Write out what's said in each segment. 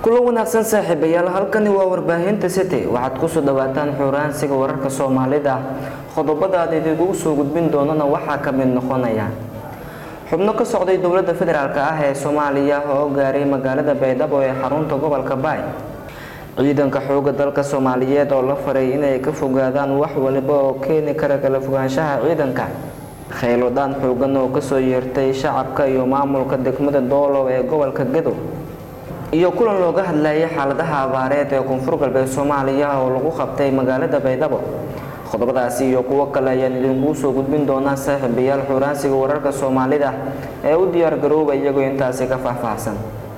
kulan wanaagsan saaxiibayaal halkani waa warbaahinta city waxaad kusoo dhawaataan xuraansiga wararka soomaalida qodobada aad idigu soo gudbin doonana waxaa ka mid noqonaya xubno ka socday dowladda federaalk ah ee soomaaliya oo gaaray magaalada baydhabo ee xarunta gobolka baay ciidanka xooga dalka soomaaliyeed oo la faray inay ka fogaadaan wax waliba oo keeni kara kala fogaanshaha ciidanka khaylodhaan xoogan oo kasoo yeertay shacabka iyo maamulka degmada doolow ee gobolka gadow iyo kulan looga hadlayay xaaladaha abaareed ee koonfur galbeed soomaaliya oo lagu qabtay magaalada baydhabo qodobadaasi iyo kuwo kale ayaan idinkuu soo gudbin doonaa saaxiibayaal xuraansiga wararka soomaalida ee u diyaar garooba iyagoo intaasi ka faahfaahsan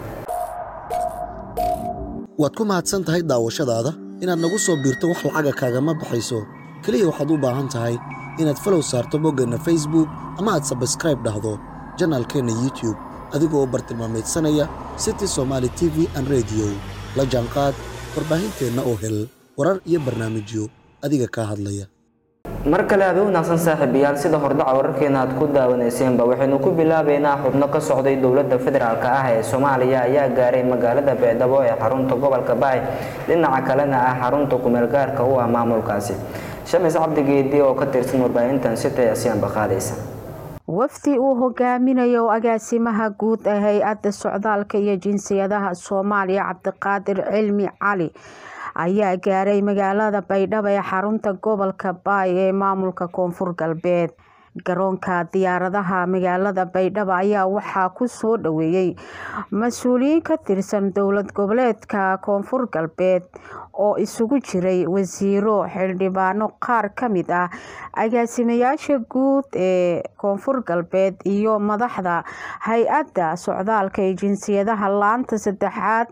waad ku mahadsan tahay daawashadaada inaad nagu soo biirto wax lacaga kaagama baxayso keliya waxaad u baahan tahay inaad falow saarto boggeenna facebook ama aad sabskraib dhahdo janaalkeenna youtube adigoo u bartilmaamaydsanaya city somaali t v an rediyo la jaanqaad warbaahinteenna oo hel warar iyo barnaamijyo adiga kaa hadlaya mar kale aad u wanaagsan saaxiibayaal sida hordhaca wararkeena aad ku daawaneyseenba waxaynu ku bilaabeynaa xubno ka socday dowladda federaalk ah ee soomaaliya ayaa gaaray magaalada baydhabo ee xarunta gobolka baay dhinaca kalena ah xarunta kumeel gaarka u ah maamulkaasi shamis cabdigeedi oo ka tirsan warbaahintan sita asiyaanba qaadaysa wafdi uu hogaaminayo agaasimaha guud ee hay-adda socdaalka iyo jinsiyadaha soomaaliya cabdiqaadir cilmi cali ayaa gaaray magaalada baydhabo ee xarunta gobolka baay ee maamulka koonfur galbeed garoonka diyaaradaha magaalada baydhabo ayaa waxaa ku soo dhaweeyey mas-uuliyiin ka tirsan dowlad goboleedka koonfur galbeed oo isugu jiray wasiiro xildhibaano qaar ka mid ah agaasimayaasha guud ee koonfur galbeed iyo madaxda hay-adda socdaalka ee jinsiyadaha laanta saddexaad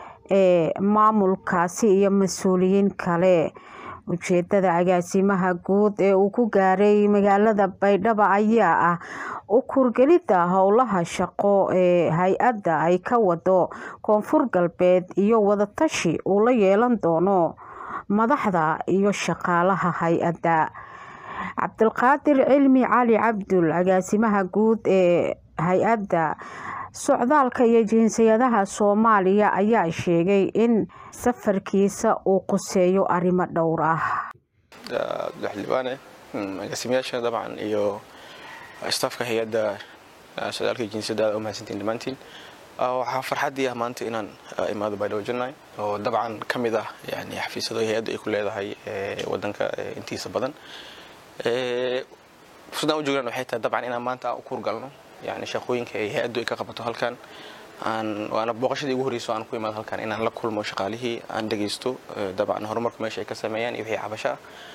ee maamulkaasi iyo mas-uuliyiin kale ujeedada agaasimaha guud ee uu ku gaaray magaalada baydhabo ayaa ah u kurgelidda howlaha shaqo ee hay-adda ay ka wado koonfur galbeed iyo wadatashi uu la yeelan doono madaxda iyo shaqaalaha hay-adda cabdilqaadir cilmi cali cabdul agaasimaha guud ee hay-adda socdaalka iyo jinsiyadaha soomaaliya ayaa sheegay in safarkiisa uu quseeyo arrimo dhowr ah xildhibaane agaasimayaasha dabcan iyo staafka hay-adda socdaalka iyo jinsiyadaha u mahadsantiin dhammaantiin waxaa farxaddii ah maanta inaan imaado baydhabo janay oo dabcan ka mid ah yani xafiisyado hay-adda ay ku leedahay wadanka intiisa badan fursadaan u joognaan waxay tahay dabcan inaan maanta u kuurgalno yani shaqooyinka ay hay-addu ay ka qabato halkan aan waana booqashadii ugu horreyso aan ku imaado halkan inaan la kulmo shaqaalihii aan dhegaysto dabcan horumarka meesha ay ka sameeyaan iyo wixii cabasho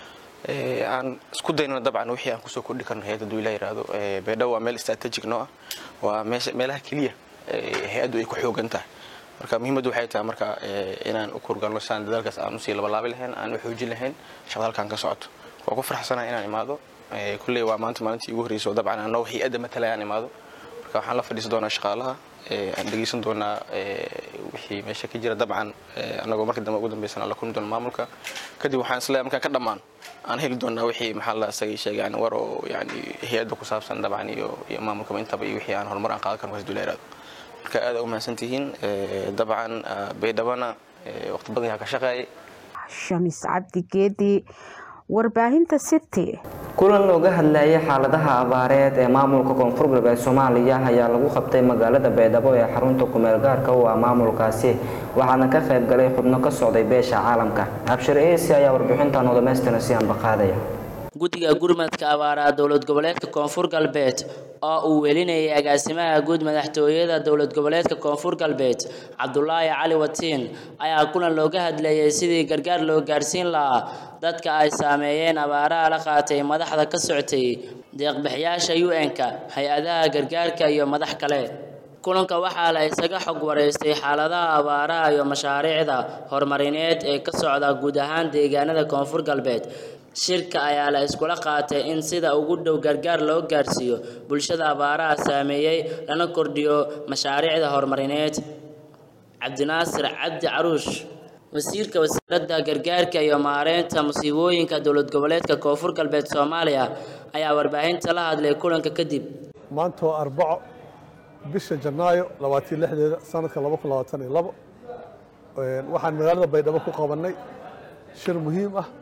ah aan isku daynona dabcan wixii aan kusoo kordhi karno hay-adda haduu ilaa yihahdo baydhabo waa meel strategic noo ah waa meelaha keliya hay-addu ay ku xoogan tahay marka muhiimaddu waxay tahay marka inaan u kurgalno siaan dadaalkaas aan usii labalaabi lahayn aan u xoojin lahayn shaqada halkan ka socoto waa ku farxsanahay inaan imaado kulley waa maanta maalintii ugu horreysay oo dabcan anoo hay-adda matalaya aan imaado marka waxaan la fadhiisan doonaa shaqaalaha aan dhegeysan doonaa wixii meesha ka jira dabcan anagoo marka dambe ugu dambeysana la kulmi doona maamulka kadib waxaan isleeyahay markaan ka dhammaan aan heli doonaa wixii maxaa la isagay sheegay yani war oo yani hay-adda ku saabsan dabcan iyo iyo maamulkaba intaba iyo wixii aan horumar aan qaadan karno haduu la yiraahdo marka aad u mahadsan tihiin dabcan baydhabana waqti badan yaa ka shaqeeyay shamis cabdigeedi warbaahinta city kulan looga hadlayay xaaladaha abaareed ee maamulka koonfur galbeed soomaaliya ayaa lagu qabtay magaalada baydhabo ee xarunta kumeel gaarka u ah maamulkaasi waxaana ka qayb galay xubno ka socday beesha caalamka abshir eesi ayaa warbixintan oo dhamaystiran si aanba qaadaya guddiga gurmadka abaaraha dowlad goboleedka koonfur galbeed oo uu welinayay agaasimaha guud madaxtooyada dowlad goboleedka koonfur galbeed cabdulaahi cali watiin ayaa kulan looga hadlayay sidii gargaar loo gaarsiin lahaa dadka ay saameeyeen abaaraha la qaatay madaxda ka soctay deeqbixiyaasha un-ka hay-adaha gargaarka iyo madax kale kulanka waxaa la isaga xog wareystay xaaladaha abaaraha iyo mashaariicda horumarineed ee ka socda guud ahaan deegaanada koonfur galbeed shirka ayaa la iskula qaatay in sida ugu dhow gargaar loo gaarsiiyo bulshada abaaraha saameeyey lana kordhiyo mashaariicda horumarineed cabdinaasir cabdi caruush wasiirka wasaaradda gargaarka iyo maareynta musiibooyinka dowlad goboleedka koonfur galbeed soomaaliya ayaa warbaahinta la hadlay kulanka kadib maanta waa arbaco bisha janaayo labaatan lixdeeda sanadka laba kun labaatan iyo labo waxaan magaalada baydhabo ku qabannay shir muhiim ah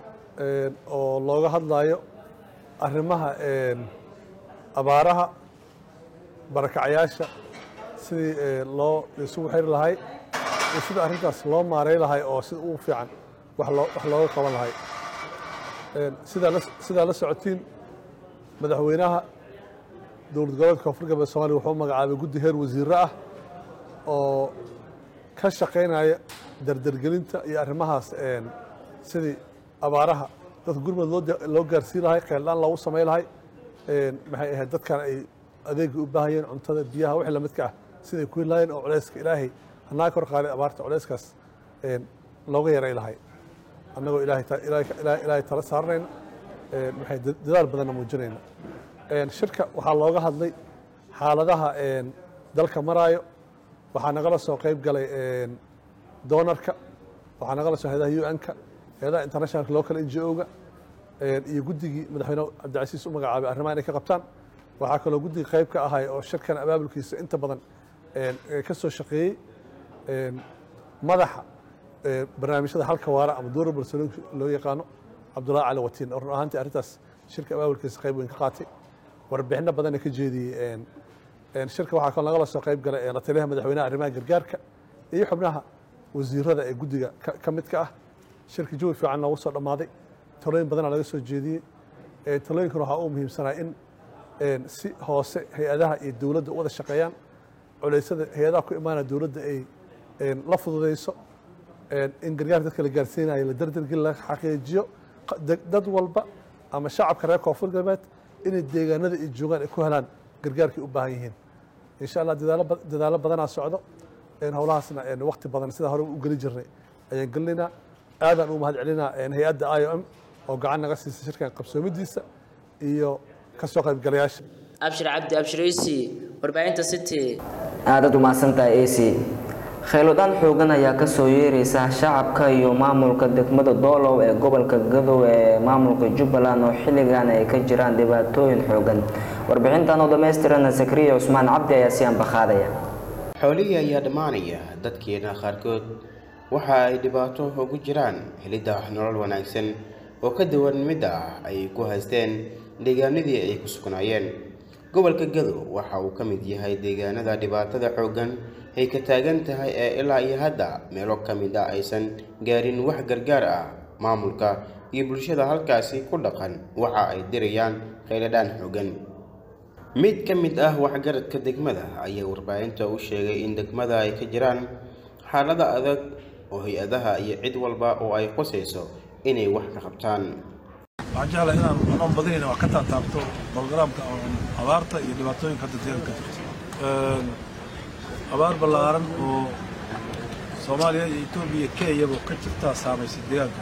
oo looga hadlayo arrimaha abaaraha barakacayaasha sidii loo isugu xiri lahay iyo sida arrintaas loo maaray lahay oo sida ugu fiican wax looga qaban lahay sidaa la socotiin madaxweynaha dowlad goboleedka koonfur galbeed soomaliya wuxuu magacaabay guddi heer wasiirro ah oo ka shaqaynaya dardargelinta iyo arrimahaas sidii abaaraha dadka gurmud loo gaarsiin lahay kheyldhaan loogu samayn lahay maxay ahayd dadkan ay adeegii u baahayeen cuntada biyaha wixii lamidka ah siday ku heli lahayeen oo culeyska ilaahay hanaa kor qaaday abaarta culeyskaas looga yaray lahay annagoo ilaahay tala saaranayna maxay dadaal badanna muujinayna shirka waxaa looga hadlay xaaladaha dalka maraayo waxaa nagala soo qayb galay doonarka waxaa nagala soo hayadaha un-ka hayadaha internationalka local n g o-ga iyo guddigii madaxweyne cabdicasiis u magacaabay arrimaha inay ka qabtaan waxaa kaloo guddiga qayb ka ahay oo shirkan abaabulkiisa inta badan ka soo shaqeeyey madaxa barnaamijyada halka waara ama durable solution loo yaqaano cabdullahi cali watiin oo run ahaantii arrintaas shirka abaabulkiisa qayb weyn ka qaatay warbixino badanna ka jeediyey shirka waxaa kaloo nagala soo qayb galay la taliyaha madaxweynaha arrimaha gargaarka iyo xubnaha wasiirada ee guddiga ka midka ah shirka jawi fiican noogu soo dhammaaday talooyin badana laga soo jeediyey talooyinkan waxaa u muhiimsanaa in si hoose hay-adaha iyo dowladda u wada shaqeeyaan culeysada hay-adaha ku imaanaya dowladda ay la fududeyso in gargaarka dadka la gaarsiinayo la dardargeli la xaqiijiyo dad walba ama shacabka reer koonfur galbeed inay deegaanada ay joogaan ay ku helaan gargaarkay u baahan yihiin insha allah dadaalo badanaa socdo howlahaasna wakti badan sida hore u geli jirnay ayaan gelinaynaa aadaan u mahad celinaa hay-adda i o m oo gacan naga siisa shirkan qabsoomidiisa iyo ka soo qaybgalayaasha abshir cabdi abshiraysi warbaahinta city aadaad umahadsantahay ac khayladaan xoogan ayaa kasoo yeereysa shacabka iyo maamulka degmada doolow ee gobolka gadow ee maamulka jubbaland oo xilligan ay ka jiraan dhibaatooyin xoogan warbixintan oo dhammaystirana sakriya cusmaan cabdi ayaa si anbaqaadaya xoolihii ayaa dhammaanaya dadkeena qaarkood waxa ay dhibaato ugu jiraan helidda nolol wanaagsan oo ka duwan midda ah ay ku haysteen deegaanadii ay ku sugnaayeen gobolka gadow waxa uu ka mid yahay deegaanada dhibaatada xooggan ay ka taagan tahay ee ilaa iyo hadda meelo ka mid ah aysan gaarin wax gargaar ah maamulka iyo bulshada halkaasi ku dhaqan waxa ay dirayaan kheyladhaan xooggan mid ka mid ah waxgaradka degmada ayaa warbaahinta u sheegay in degmada ay ka jiraan xaalada adag oo hay-adaha iyo cid walba oo ay qosayso inay wax ka qabtaan waxaan jeclahay inaan anoon badanayna wax ka taataabto bologaraamka abaarta iyo dhibaatooyinka hadda deegaanka ka jirta abaar ballaaran oo soomaaliya iyo etoobiya iyo kenyaba ka jirtaa saamaysay deegaanka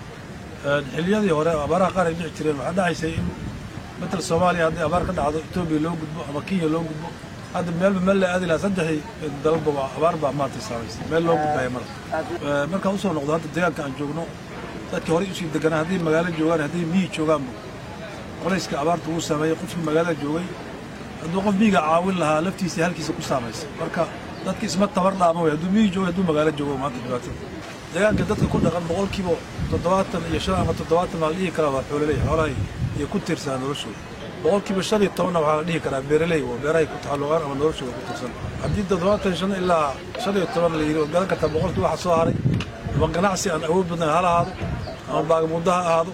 xilliyadii hore abaaraha qaar ay dhici jireen waxaa dhacaysay in matal soomaaliya haddii abaar ka dhacdo etoobiya loo gudbo ama kenya loo gudbo hadda meelba meel la aadi lahaa saddexii dalba waa abaar baa maanta saamaysay meel loo gudbaya mara markaan usoo noqdo hadda deegaanka aan joogno dadkii horey usii deganaa hadday magaalo joogaan hadday miyi joogaanba qolayska abaarta uu saameeyey qofkii magaalada joogay hadduu qof miyiga caawin lahaa laftiisa halkiisa ku saamaysay marka dadki isma tabar dhaama wey hadduu miyi joogo hadduu magaalo joogo maanta dhibaatada deegaanka dadka ku dhaqan boqolkiiba toddobaatan iyo shan ama toddobaatan baa la dhihi karaa waa xoololey xoolahay iyo ku tiirsanaa noloshooda boqolkiiba shan iyo tobanna waxaa la dhihi karaa beeraley oo beerahay ku taxalluqaan ama noloshooda ku tiirsan haddii toddobaatan shan ilaa shan iyo toban la yidhi oo garan kartaa boqolkii waxa soo haray ama ganacsi aan awood badan hala ahaado ama baagamuuddo ha ahaado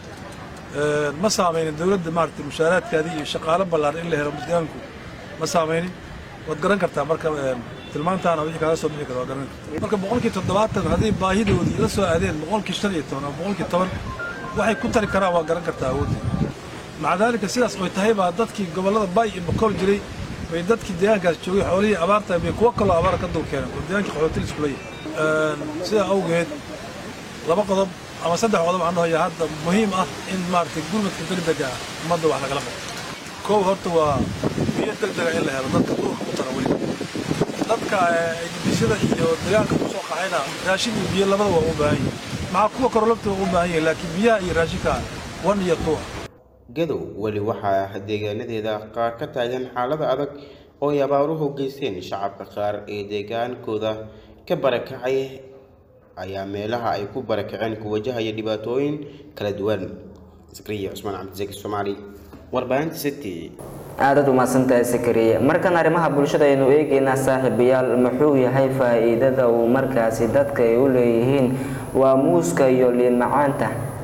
ma saamaynin dowladda maaragtay mushaaraadkaadii iyo shaqaalo ballaaran in la helo deegaanku ma saamaynin waad garan kartaa marka tilmaantaana wixii kaaga soo bixi kara waa garan kartaa marka boqolkii toddobaatan haddii baahidoodii la soo aadeen boqolkii shan iyo toban ama boqolkii toban waxay ku tari karaan waa garan kartaa awoodii maca daalika sidaas oy tahay baa dadkii gobollada bay iyo bakool jiray bay dadkii deegaankaas joogay xoolihii abaarta bay kuwo kaloo abaara ka dul keeneen oo deegaankii qaxootil iskula yahay sidaa awgeed laba qodob ama saddex qodob aan dhahoya hadda muhiim ah in maaragtay gurmadka degdega ah ummadda wax lagala qabto koow horta waa biyo degdega in la helo dadka duurka ku tara weliba dadka edibisada iyo deegaanka ku soo qaxayna raashin iyo biyo labada waa u baahan yihin maxaa kuwa karo labta waa u baahan yihin laakiin biyaha iyo raashinka wan iyo tuuc gadow weli waxaa deegaanadeeda qaar ka taagan xaalada adag oo ay abaaruhu geysteen shacabka qaar ee deegaankooda ka barakacay ayaa meelaha ay ku barakaceen ku wajahaya dhibaatooyin kala duwan sakriya cusmaan cabdisaki soomaali warbaahinta city aadaad umahadsantahay sakariye markan arrimaha bulshada aynu eegeynaa saaxiibayaal muxuu yahay faa-iidada uu markaasi dadka ay u leeyihiin waa muuska iyo liin macaanta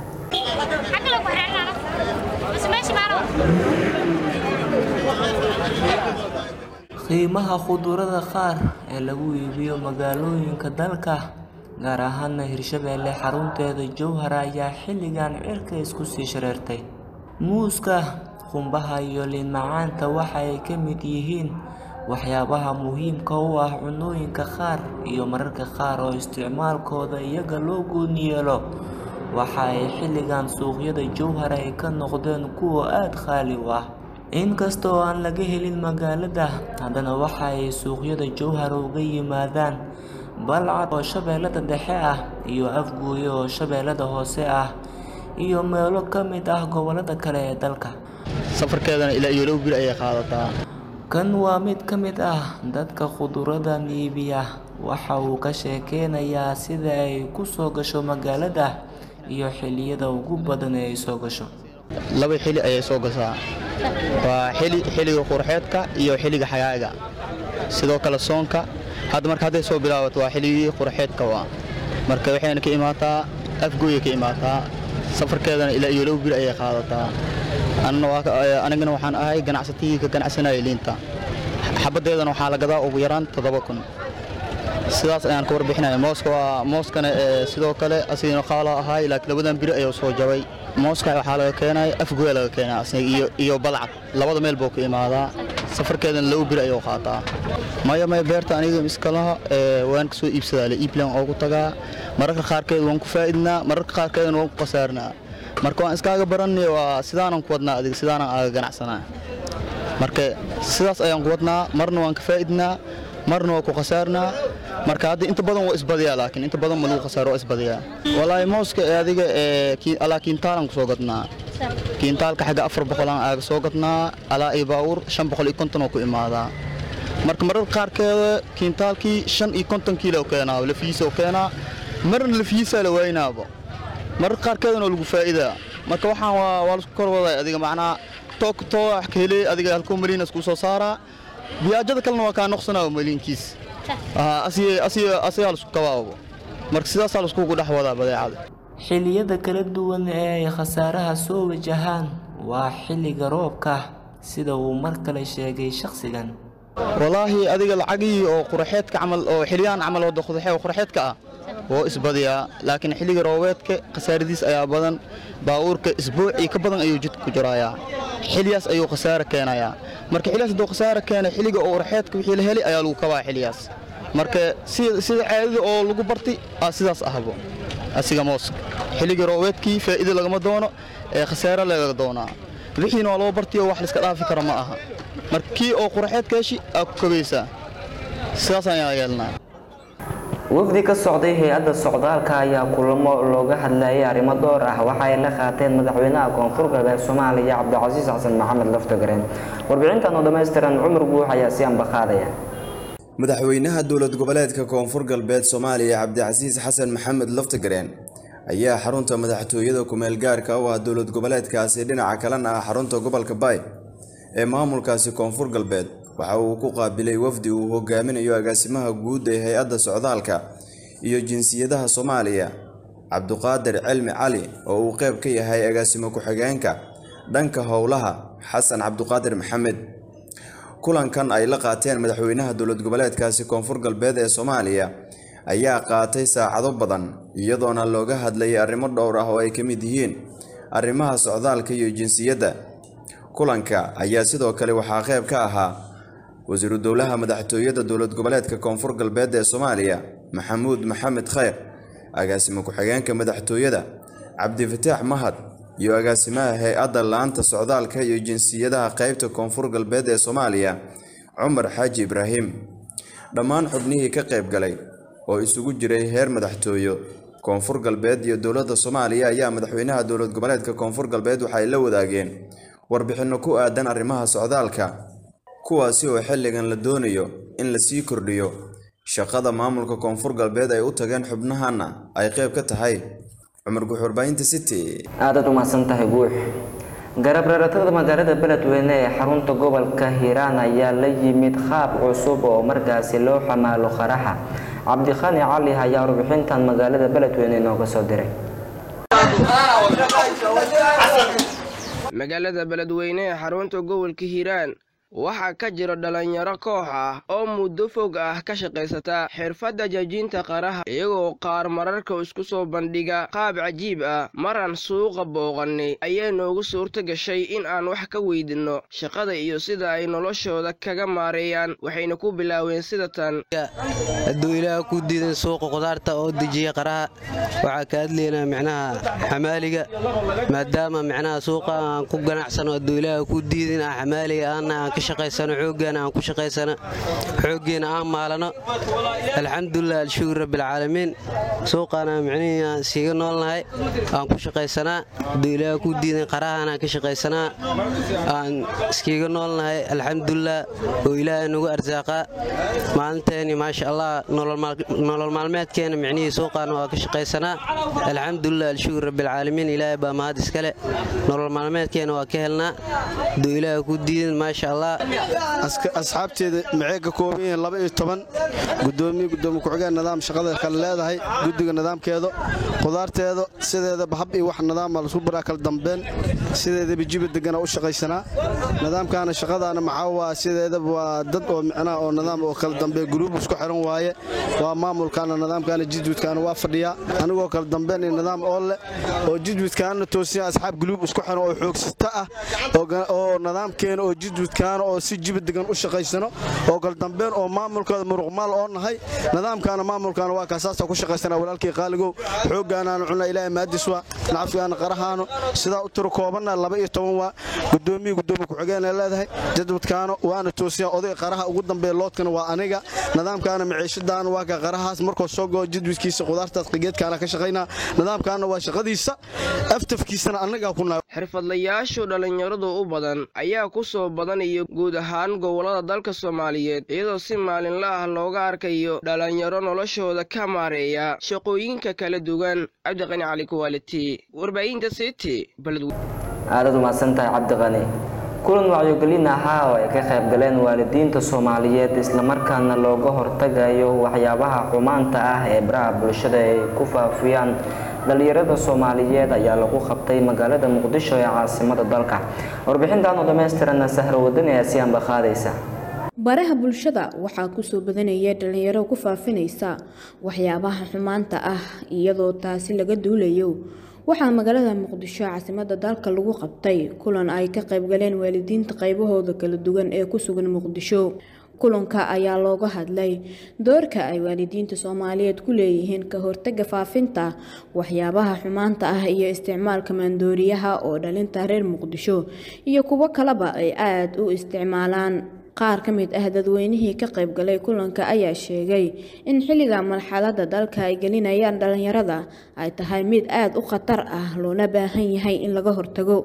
qiimaha khudurada qaar ee lagu iibiyo magaalooyinka dalka gaar ahaana hirshabeelle xarunteeda jowhar ayaa xilligan cirka isku sii shareertay muuska qumbaha iyo liin macaanta waxa ay ka mid yihiin waxyaabaha muhiimka u ah cunooyinka qaar iyo mararka qaar oo isticmaalkooda iyaga loo gooni yeelo waxa ay xilligan suuqyada jowhar ay ka noqdeen kuwa aada qaali u ah inkasta oo aan laga helin magaalada haddana waxa ay suuqyada jowhar uga yimaadaan balcad oo shabeellada dhexe ah iyo afguuye oo shabeellada hoose ah iyo meelo ka mid ah gobolada kale ee dalka safarkeedana ilaa iyo laba bil ayay qaadataa kan waa mid ka mid ah dadka khuduradan iibiya waxa uu ka sheekeynayaa sida ay ku soo gasho magaalada iyo xilliyada ugu badan ee ay soo gasho laba xili ayay soo gashaa waa xili xiliga qurxeedka iyo xiliga xagaaga sidoo kale soonka hadda marka hadday soo bilaabato waa xiligii qurxeedka waa marka waxayna ka imaataa afgooya ka imaataa safarkeedana ilaa iyo laba bil ayay qaadataa anigana waxaan ahay ganacsatigii ka ganacsanaya liinta xabaddeedana waxaa la gadaa ugu yaraan toddoba kun sidaas ayaan ka warbixinaya mooska waa mooskana sidoo kale asigana qaala ahaay laakiin labadan biri ayuu soo jabay mooska waxaa laga keenaya afgooya laga keenaya asiga iyo iyo balcad labada meel buu ka imaadaa safarkeedana laba biri ayuu qaataa maya maya beerta aniga iskalaha waan kasoo iibsadaa le iiblan oogu tagaa mararka qaarkeed waan ku faa'idnaa mararka qaarkeedna waan ku khasaarnaa marka waan iskaaga baranay waa sidaanan ku wadnaa adiga sidaanan aaga ganacsanaa marka sidaas ayaan ku wadnaa marna waan ka faa'idnaa marna waa ku khasaarnaa marka hadda inta badan waa isbadiyaa laakiin inta badan ma lagu khasaaro waa isbadiyaa walaahi mooska ee adiga ee alaa kiintaalan kusoo gadnaa kiintaalka xagga afar boqolaan aaga soo gadnaa alaa iyo baawur shan boqol iyo konton oo ku imaadaa marka mararka qaarkeeda kiintaalkii shan iyo konton kiilo keenaa lafiisa keenaa marna lafiisaa la waynaaba mararka qaarkeedana waa lagu faa'iidaa marka waxaan waa waa laisku kor waday adiga macnaa toog too wax ka helay adiga halkoo maliinas kuu soo saaraa biyaajada kalena waa kaa noqsanaa maliinkiis asigaa laisku kabaabo marka sidaasaa laiskugu dhex wadaa badeecada xilliyada kala duwan ee ay khasaaraha soo wajahaan waa xilliga roobka sida uu mar kale sheegay shakhsigan walaahi adiga lacagii oo quraxeedka camal oo xiliyaan camal wada quraxeedka ah woo isbadiyaa laakiin xilliga roobeedka khasaaradiis ayaa badan baawuurka isbuucii ka badan ayuu jidka ku jiraayaa xiliyaas ayuu khasaare keenayaa marka xiliyaas hadduu khasaare keenay xilliga oo quraxeedka wixii la helay ayaa lagu kabaa xiliyaas marka sida caadada oo lagu bartay aa sidaas ahbo asiga mooska xilliga roobeedkii faa'iida lagama doono ee khasaare laga doonaa wixiina waa loo bartay oo wax layska dhaafi kara ma aha marka kii oo quraxeedka heshi aa ku kabaysaa sidaas ayaan yeelnaa wafdi ka socday hay-adda socdaalka ayaa kulamo looga hadlayay arrimo dhowr ah waxa ay la qaateen madaxweynaha koonfur galbeed soomaaliya cabdicasiis xasan maxamed laftagareen warbixintan oo dhammaystiran cumar guux ayaa si ambaqaadaya madaxweynaha dowlad goboleedka koonfur galbeed soomaaliya cabdicasiis xasan maxamed laftagareen ayaa xarunta madaxtooyada kumeel gaarka u ah dowlad goboleedkaasi dhinaca kalena ah xarunta gobolka baay ee maamulkaasi koonfur galbeed waxa uu ku qaabilay wafdi uu hogaaminayo agaasimaha guud ee hay-adda socdaalka iyo jinsiyadaha soomaaliya cabduqaadir cilmi cali oo uu qeyb ka yahay agaasimo ku-xigeenka dhanka howlaha xasan cabduqaadir maxamed kulankan ay la qaateen madaxweynaha dowlad goboleedkaasi koonfur galbeed ee soomaaliya ayaa qaatay saacado badan iyadoona looga hadlayay arrimo dhowr ah oo ay ka mid yihiin arrimaha socdaalka iyo jinsiyadda kulanka ayaa sidoo kale waxaa qeyb ka ahaa wasiiru dowlaha madaxtooyada dowlad goboleedka koonfur galbeed ee soomaaliya maxamuud maxamed kheyr agaasimo ku-xigeenka madaxtooyada cabdifataax mahad iyo agaasimaha hay-adda laanta socdaalka iyo jinsiyadaha qeybta koonfur galbeed ee soomaaliya cumar xaaji ibraahim dhammaan xubnihii ka qayb galay oo isugu jiray heer madaxtooyo koonfur galbeed iyo dowladda soomaaliya ayaa madaxweynaha dowlad goboleedka koonfur galbeed waxay la wadaageen warbixinno ku aadan arrimaha socdaalka kuwaasi oo xilligan la doonayo in la sii kordhiyo shaqada maamulka koonfur galbeed ay u tageen xubnahanna ay qayb ka tahay cumar guux warbaahinta city aadaad umahadsan tahay guux garab reeratada magaalada beledweyne ee xarunta gobolka hiiraan ayaa la yimid qaab cusub oo markaasi loo xamaalo qaraxa cabdikhani cali ayaa warbixintan magaalada beledweyne inooga soo diray magaalada beledweyne ee xarunta gobolka hiiraan waxaa ka jira dhalinyaro koox ah oo muddo fog ah ka shaqaysata xirfadda jajinta qaraha iyagoo qaar mararka isku soo bandhiga qaab cajiib ah maraan suuqa booqannay ayaa noogu suurto gashay in aan wax ka weydinno shaqada iyo sida ay noloshooda kaga maareeyaan waxayna ku bilaaween sida tan hadduu ilaah ku diidan suuqa qudaarta oo dejiya qaraha waxaa ka hadlaynaa micnaha xamaaliga maadaama micnaha suuqa aan ku ganacsano hadduu ilaah ku diidin aan xamaaliga aanna aan ka shaqaysano xooggaana aan ku shaqaysano xooggeena aan maalano alxamdulilah alshukur rabbilcaalamiin suuqaana micnihii aan siiga noolnahay aan ku shaqaysanaa hadduu ilaah ku diidan qarahaan aan ka shaqaysanaa aan iskiiga noolnahay alxamdulilah oo ilaahay nagu arsaaqaa maalinteeni maasha allah nolol maalmeedkeena micnihii suuqaana waa ka shaqaysanaa alxamdulilah alshukur rabbilcaalamiin ilaahay baa mahad iskale nolol maalmeedkeena waa ka helnaa hadduu ilaahay ku diidan maasha allah asxaabteeda maxay ka kooban yihiin laba iyo toban gudoomiye gudoomiye ku-xigeen nidaam shaqada kale leedahay guddiga nidaamkeeda qudaarteeda sideedaba hab iyo wax nidaama lasu baraa kala dambeyn sideedaba jiba degana u shaqaysanaa nidaamkaana shaqadaana maxaa waa sideedaba waa dad oo micnaha oo nidaam oo kala dambeeya guruub isku xiran waaye waa maamulkaana nidaamkaana jidwidkaana waa fadhiyaa anigoo kala dambeyn iyo nidaam oo leh oo jidwidkaana toosiya asxaab guluub isku xiran oo xoogsata ah oo nidaamkeena oo jidwidkaana oo si jiba degan u shaqaysano oo kaldambeyn oo maamulkooda muruqmaal oo nahay nidaamkaana maamulkaana waa kaasaasa ku shaqaysana walaalkii qaaligow xooggaanaanu cunna ilaahay maadis waa nacafkaana qarahaano sidaa u tiro koobanna laba iyo toban waa gudoomiye gudoomiye ku-xigeenay leedahay jadwadkaana waana toosiya oday qaraha ugu dambeeya loodkana waa aniga nidaamkaana maciishadaana waa ka qarahaas markoo soo goo jadwadkiisa qudaartaas qigeedkaana ka shaqaynaa nidaamkaana waa shaqadiisa aftafkiisana annagaa ku nahay xirfadlayaashu dhallinyaradu u badan ayaa ku soo badanaya guud ahaan gobollada dalka soomaaliyeed iyadoo si maalinla ah looga arkayo dhalinyaro noloshooda ka maareeya shaqooyinka kala duwan cabdiqani cali kuwaaliti warbaahinta city aadaad umahadsantahay cabdiqani kulan wacyogelin ahaa oo ay ka qayb galeen waalidiinta soomaaliyeed islamarkaana looga hortagayo waxyaabaha xumaanta ah ee baraha bulshada ay ku faafiyaan dhalinyarada soomaaliyeed ayaa lagu qabtay magaalada muqdisho ee caasimada dalka warbixintan oo dhammaystirana sahro wadani ayaa si anba qaadaysa baraha bulshada waxaa kusoo badanaya dhalinyaro ku faafinaysa waxyaabaha xumaanta ah iyadoo taasi laga duulayo waxaa magaalada muqdisho caasimada dalka lagu qabtay kulan ay ka qaybgaleen waalidiinta qaybahooda kala duwan ee ku sugan muqdisho kulanka ayaa looga hadlay doorka ay waalidiinta soomaaliyeed ku leeyihiin ka hortaga faafinta waxyaabaha xumaanta ah iyo isticmaalka maandooriyaha oo dhalinta reer muqdisho iyo kuwo kaleba ay aada u isticmaalaan qaar ka mid ah dadweynihii ka qaybgalay kulanka ayaa sheegay in xilliga marxalada dalka ay gelinayaan dhalinyarada ay tahay mid aada u khatar ah loona baahan yahay in laga hortago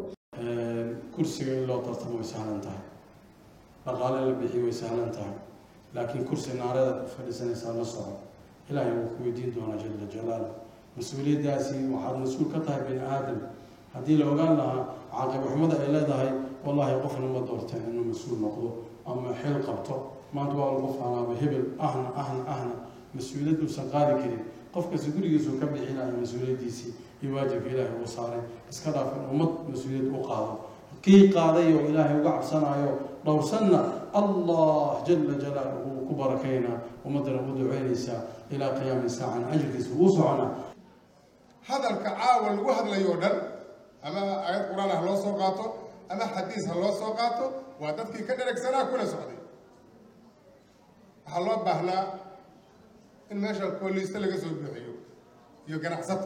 kursiga in loo tartamo way sahlan tahay dhaqaale la bixiyo way sahlan tahay laakiin kursi naareeda ku fadhiisanaysaa la soco ilaahay wuu ku weydiin doonaa jala jalaal mas-uuliyaddaasi waxaad mas-uul ka tahay bini aadam haddii la ogaan lahaa caaqibxumada ay leedahay wallaahi qofna ma doorteen inuu mas-uul noqdo ama xil qabto maanta waa lagu faanaaba hebel ahna ahna ahna mas-uuliyad uusan qaadi karin qofkasi gurigiisuu ka bixinaya mas-uuliyaddiisii iyo waajibka ilaahay uu saaray iska dhaaf in ummad mas-uuliyad u qaado kii qaaday oo ilaahay uga cabsanayo dhowrsanna allah jala jalaaluhu uu ku barakaynaa ummaddana u duceynaysaa ilaa qiyaami saacan ajirkiisa uu soconaa hadalka caawa lagu hadlayo dhan ama aayad qur-aan ha loo soo qaato ama xadiis ha loo soo qaato waa dadkii ka dheragsanaa kuna socday waxaa loo baahnaa in meesha kooliiste laga soo buuxiyo iyo ganacsato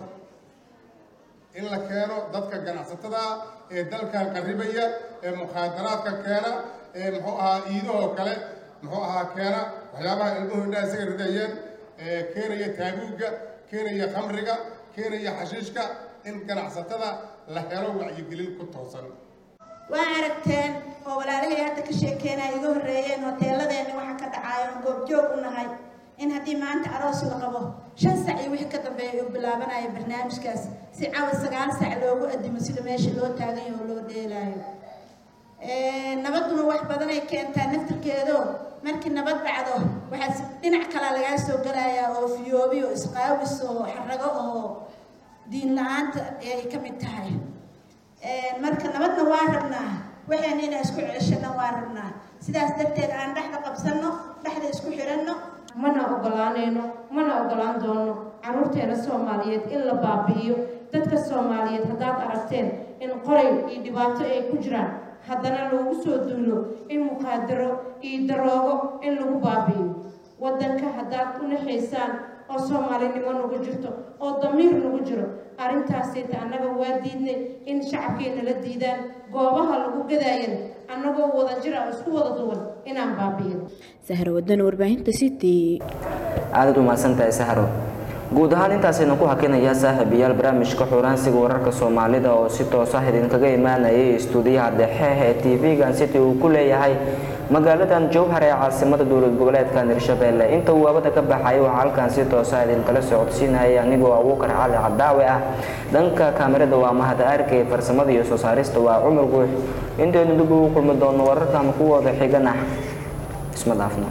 in la keeno dadka ganacsatada ee dalkan qarribaya ee mukhaadaraadka keena ee muxuu ahaa iidahoo kale muxuu ahaa keena waxyaabaha ilmuhu indhaha isaga ridayeen ee keenaya taabuugga keenaya khamriga keenaya xashiishka in ganacsatada la helo wacyigelin ku toosan waa aragteen oo walaalahay hadda ka sheekeenaya iga horreeyeen hoteeladeenna waxa ka dhacaayo aan goobjoog u nahay in haddii maanta aroos la qabo shan sac iyo wixii ka dambeeya uu bilaabanaya barnaamijkaas si cawa sagaal sac loogu adimo sida meesha loo taagan yaho oo loo dheelaayo nabaduna wax badanay keentaa naftirkeedo markii nabad dhacdo waxaa dhinac kalaa lagaa soo galayaa oo fiyoobi oo isqaawis oo xarago oo diin la-aanta ay ka mid tahay marka nabadna waa rabnaa waxayna inaan isku ceshano waa rabnaa sidaas darteed aan dhexda qabsanno dhexda isku xiranno mana ogolaanayno mana ogolaan doono caruurteena soomaaliyeed in la baabi'iyo dadka soomaaliyeed haddaad aragteen in qoray iyo dhibaato ay ku jiraan haddana loogu soo duulo in muqaadaro iyo daroogo in lagu baabi'iyo waddanka haddaad u naxaysaan oo soomaalinimo nagu jirto oo damiir nagu jiro arrintaasayta annaga waa diidnay in shacabkeena la diidaan goobaha lagu gadaayan annagoo wada jira oo isku wada duwan inaan baabi'ino sahra wadana warbaahinta city aadaad u mahadsantahay sahro guud ahaan intaasaynu ku hakinayaa saaxiibayaal barnaamijka xuraansiga wararka soomaalida oo si toos ah idinkaga imaanayay istuudiyaha dhexe ee tv-gan city uu ku leeyahay magaaladan jowhar ee caasimada dowlad goboleedkan hirshabelle inta uu waabada ka baxay waxaa halkan si toosa idinkala socodsiinayay anigoo abuukar cali cadaawe ah dhanka kaamirada waa mahad arkay farsamada iyo soo saarista waa cumar guux intaynu dib ugu kulmi doono wararkan kuwooda xigan ah isma dhaafno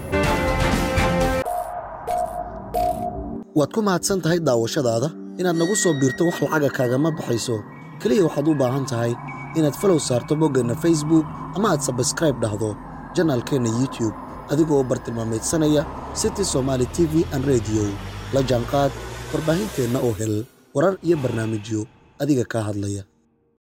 waad ku mahadsan tahay daawashadaada inaad nagu soo biirto wax lacaga kaagama baxayso keliya waxaad u baahan tahay inaad falow saarto boggeenna facebook ama aad sabskraib dhahdo janaalkeenna youtube adigoo bartilmaameedsanaya city somaali t v an rediyo la jaanqaad warbaahinteenna oo hel warar iyo barnaamijyo adiga kaa hadlaya